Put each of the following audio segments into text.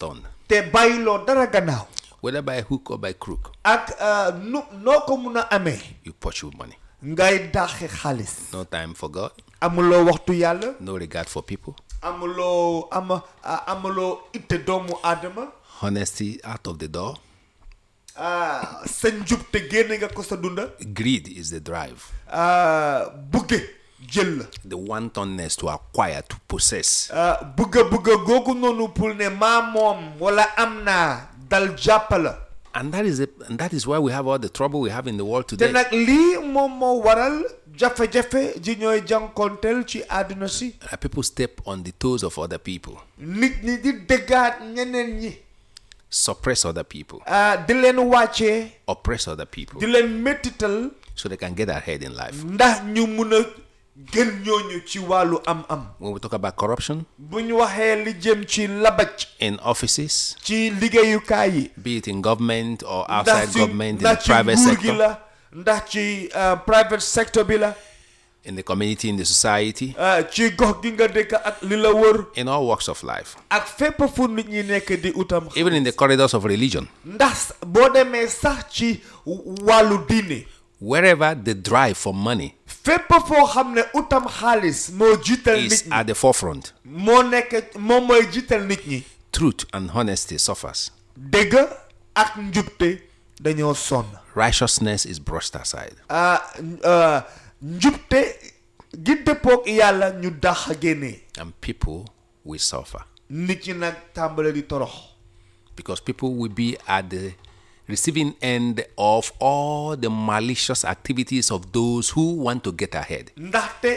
unturned, te bàyyiloo dara gannaaw whether by hook or by crook. ak uh, nu noo ko mun a amee You pursue money. ngay dàqe xaalis No time for God, amuloo waxtu yàlla no regard for people, amuloo ama ah, amuloo itte doomu aadama honesty out of the door. ah, sa njub te génne nga ko sa dunda Greed is the drive, ah, bugge jël la the wantonness to acquire, to possess. ah, bugga bugga googu noonu pour ne maa moom wala am naa dal jàpp la And that is it, and that is why we have all the trouble we have in the world te today. nag lii moom moo waral jafe-jafe ji ñooy jànkonteel ci àdduna si Uh, people step on the toes of other people, nit ñi di dëggaat ñeneen ñi suppress other people, ah, di leen wàccee oppress other people, di leen méttital so they can get ahead in life. ndax ñu mun a gën ñooñu ci wàllu am-am When we talk about corruption bu ñu waxee li jëm ci labaj in offices, ci liggéeyukaay yi be it in government or outside ndax ci government, in the ndax ci private nguur gi sector, la ndax ci ah, private sector bi la in the community, in the society, ah, ci gox gi nga dëkk ak li la wër in all walks of life, ak fépp fu nit ñi nekk di utam even in the corridors of religion, ndax boo demee sax ci wàllu diine wherever the drive for money fépp foo xam ne utam xaalis moo jiital nit is ñi at the forefront, moo nekk moom mooy jiital nit ñi truth and honesty suffers. dëgg ak njubte dañoo sonn Righteousness is brushed aside. ah ah, njubte gi dëppoog yàlla ñu dax a génnee And people will suffer nit ñi nag tàmbale di torox because people will be at the receiving end of all the malicious activities of those who want to get ahead. ndaxte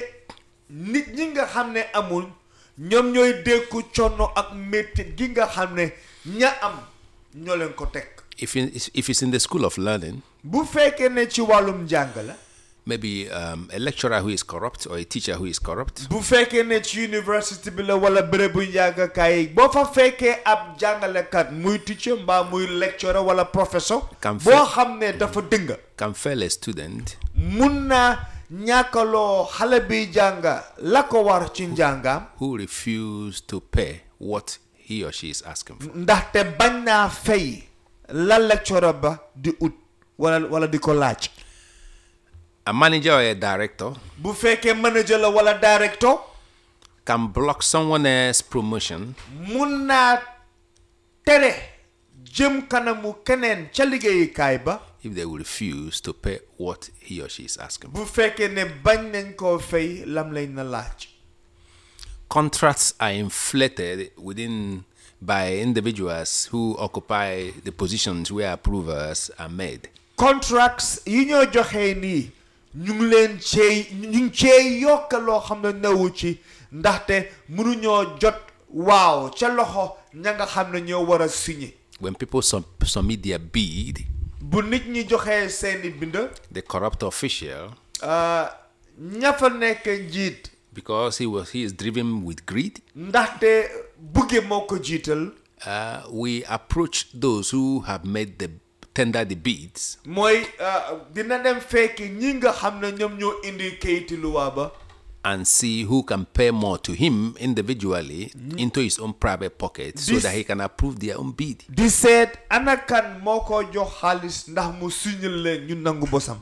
nit ñi nga xam ne amul ñoom ñooy dékku coono ak métit gi nga xam ne ña am ñoo leen ko teg If, in, if it's in the school of learning, bu fekkee ne ci wàllum njàng la maybe um, a lecturer who is corrupt or a teacher who is corrupt, bu fekkee ne ci université bi la wala bérébu njàngakaay yi boo fa fekkee ab jàngalekat muy teacher mbaa muy lecturer wala professeur Kam boo fe- xam ne dafa dënga can fail a student mun naa ñàkkaloo xale bi jànga la ko war ci njàngam who refuse to pay what he or she is asking for. ndaxte bañ naa fay la lecturer ba di ut wala wala di ko laaj A manager or a director bu fekkee manager la wala directeur can block someone else's promotion mun naa tere jëm kanamu keneen ca liggéeyukaay ba if they will refuse to pay what he or she is asking for. bu fekkee ne bañ nañ koo fay lam lañ na laaj Contracts are inflated within by individuals who occupy the positions where approvals are made. contracts yi ñoo joxee nii ñu ngi leen cee ñu ngi cee yokk loo xam ne newu ci ndaxte mënuñoo jot waaw ca loxo ña nga xam ne ñoo war a signé When people sub- submit their bid, bu nit ñi joxee seeni bind the corrupt official, ah, ña fa nekk njiit because he was he is driven with greed, ndaxte bugge moo ko jiital uh, we approach those who have made the tender the bids mooy ah, dina dem fekk ñi nga xam ne ñoom ñoo indi kayiti luwaa ba and see who can pay more to him individually into his own private pocket so This- that he can approve their own bid. di seet ana kan moo ko jox xaalis ndax mu signal leen ñu nangu bosam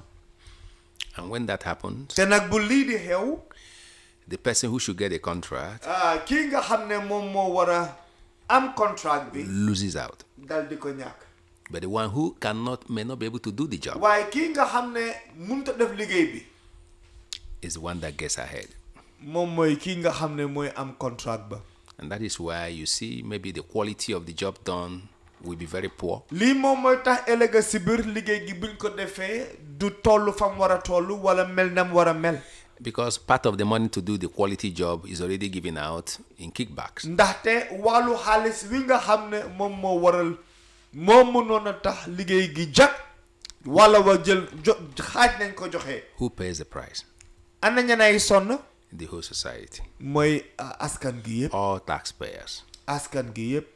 And when that happens, te nag bu lii di xew the person who should get a contract ah, kii nga xam ne moom moo war a am contract bi loses out. dal di ko ñàkk But the one who cannot may not be able to do the job waaye kii nga xam ne mënut a def liggéey bi is the one that gets ahead. moom mooy kii nga xam ne mooy am contract ba And that is why you see maybe the quality of the job done will be very poor. lii moom mooy tax ëllëg si biir liggéey gi buñ ko defee du toll fam war a toll wala mel nam war a mel Because part of the money to do the quality job is already given out in kickbacks. ndaxte wàllu xaalis wi nga xam ne moom moo waral moo mënoon a tax liggéey gi jag wala wa jël jo xaaj nañ ko joxe Who pays the price? ana ñanay sonn The whole society. mooy ah, askan gi yëpp All taxpayers. askan gi yëpp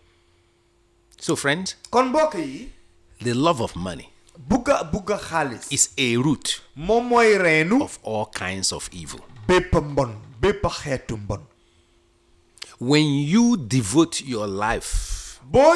So, friends, kon mbokk yi the love of money bugga bugga xaalis is a root moom mooy reenu of all kinds of evil. bépp mbon bépp xeetu mbon When you devote your life boo